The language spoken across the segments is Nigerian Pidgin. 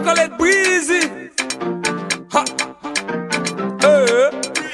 call it breezy. Ha. Eh.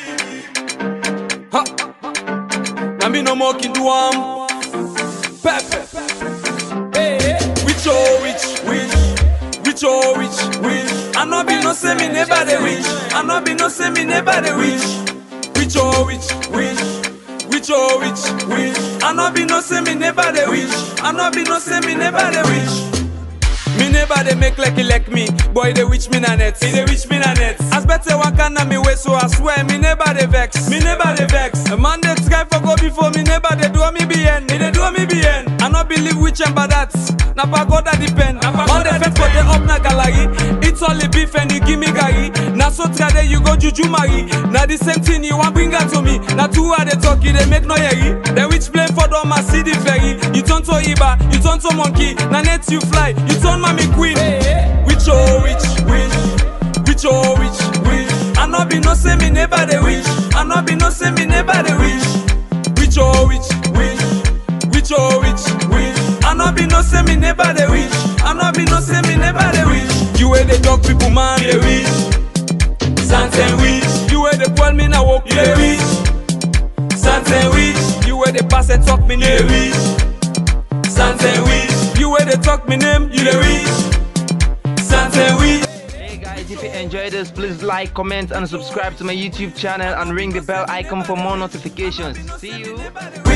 Ha. Now me no more can do am. Pepe. Hey. Which oh which which which oh which which. I no be no say me never the which. I no be no say me never the which. Which oh which which. Which oh which which. I no be no say me never the which. I no be no say me never the which. Me never they make like he like me. Boy, they wish me na net. He they wish me na net. As better one can na me way, so I swear me never they vex. Me never they vex. A man they try for go before me never they do me bien. Me they do me bien. I not believe which and but that. Na pagoda depend. All the fence for the up na gallery. It's all the beef and you give me gari. Na so try there you go juju marry. Na the same thing you want bring her to me. Na two are they talk you they make no yeri. The witch blame for the my city ferry. You turn to Iba, you turn to monkey. Na net you fly, you turn mommy queen. Which oh which which which oh which which. I no be no say me never the wish. I no be no say me never the wish. Which oh which which which oh which which. I no be no say me never the wish. I no be no say me never the wish. You where they talk people man they wish. Something wish. You where they call me now walk they wish. Something wish. You where they pass and talk me they wish. Something wish. You where they talk me name you they wish. Something wish. Hey guys, if you enjoyed this, please like, comment, and subscribe to my YouTube channel and ring the bell icon for more notifications. See you.